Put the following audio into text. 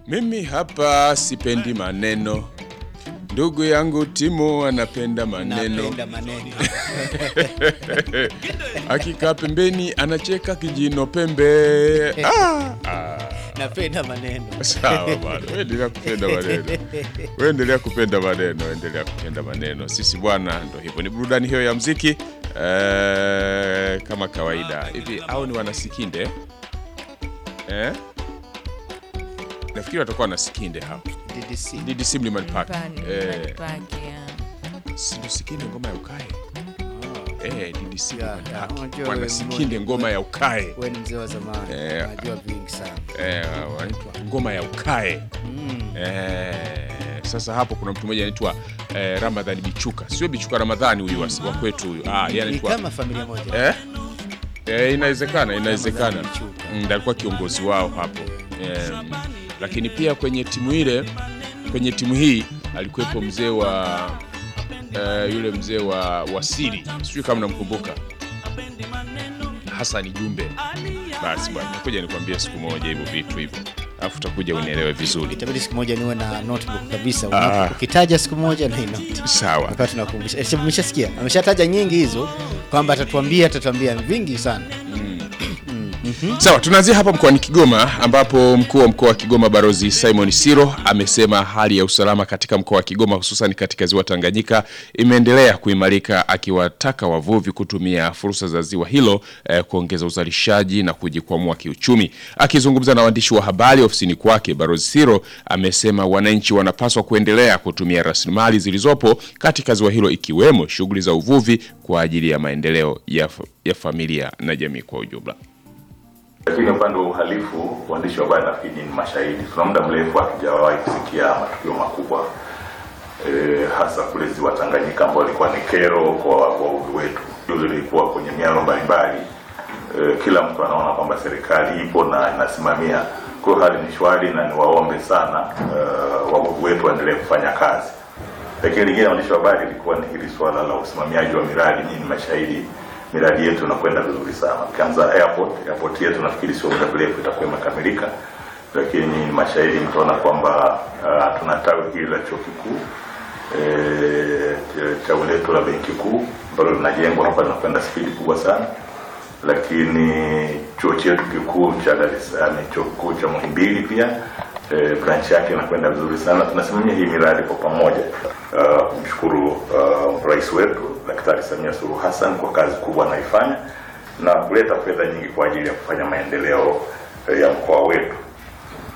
Mimi hapa sipendi maneno, ndugu yangu Timo anapenda maneno. Napenda maneno. Akikaa pembeni anacheka kijino pembe. Ah, ah. Napenda maneno. Sawa bwana, wewe endelea kupenda maneno, wewe endelea kupenda maneno, endelea kupenda maneno. Sisi bwana, ndo hivyo, ni burudani hiyo ya mziki eh, kama kawaida hivi. Au ni wanasikinde eh? Nafikiri watakuwa wanasikinde hapa DDC. DDC Mlimani Park Pani, eh, Mlimani Park, yeah. si ndo sikinde ngoma ya ukae eh, DDC Ya, Mlimani ya, Park unajua wanasikinde wewe- ngoma ya ukae Wewe ni mzee wa zamani. Eh, Unajua vingi sana. eh, wanaitwa ngoma ya ukae eh, sasa hapo kuna mtu mmoja anaitwa eh, Ramadhani Bichuka, sio Bichuka Ramadhani huyu wa wa kwetu huyu ah, yeye Ni anaitwa kama familia moja. eh? Eh, inawezekana inawezekana, Ramadhani Bichuka. Mm, ndiye alikuwa kiongozi wao hapo eh, lakini pia kwenye timu ile, kwenye timu hii alikuwepo mzee wa eh, yule mzee wa wasiri, sijui kama namkumbuka, Hasani Jumbe. Basi bwana, nakuja nikwambie siku moja hivyo vitu hivyo, alafu utakuja unielewe vizuri. Itabidi siku moja niwe na notebook kabisa. Ah. Ukitaja siku moja na hii note. Sawa. Wakati tunakumbusha. Eh, Umeshasikia? Ameshataja nyingi hizo kwamba atatuambia atatuambia vingi sana. Sawa, tunaanzia hapa mkoani Kigoma ambapo mkuu wa mkoa wa Kigoma Barozi Simon Siro amesema hali ya usalama katika mkoa wa Kigoma hususan katika ziwa Tanganyika imeendelea kuimarika, akiwataka wavuvi kutumia fursa za ziwa hilo eh, kuongeza uzalishaji na kujikwamua kiuchumi. Akizungumza na waandishi wa habari ofisini kwake, Barozi Siro amesema wananchi wanapaswa kuendelea kutumia rasilimali zilizopo katika ziwa hilo ikiwemo shughuli za uvuvi kwa ajili ya maendeleo ya, ya familia na jamii kwa ujumla. Lakini upande wa uhalifu, waandishi wa habari nafikiri ni mashahidi. Tuna muda mrefu hatujawahi kusikia matukio makubwa e, hasa kule ziwa Tanganyika ambao ilikuwa ni kero kwa wavuvi wetu. Hilo lilikuwa kwenye mialo mbalimbali e, kila mtu anaona kwamba serikali ipo na inasimamia. Kwa hiyo hali ni shwari, na niwaombe sana uh, wavuvi wetu waendelee kufanya kazi. Lakini lingine waandishi wa habari ilikuwa ni hili swala la usimamiaji wa miradi. Nyinyi ni mashahidi, miradi yetu inakwenda vizuri sana. Ukianza airport, airport yetu nafikiri sio muda mrefu itakuwa imekamilika, lakini nyinyi ni mashahidi, mtaona kwamba uh, tuna tawi hili la chuo kikuu eh, tawi letu la benki kuu ambalo linajengwa hapa, linakwenda spidi kubwa sana lakini chuo chetu kikuu cha Dar es Salaam, chuo kikuu cha Muhimbili pia e, branch yake inakwenda vizuri sana. Tunasimamia hii miradi kwa pamoja. Uh, kumshukuru uh, rais wetu Daktari Samia Suluhu Hassan kwa kazi kubwa anaifanya na kuleta fedha nyingi kwa ajili ya kufanya maendeleo eh, ya mkoa wetu.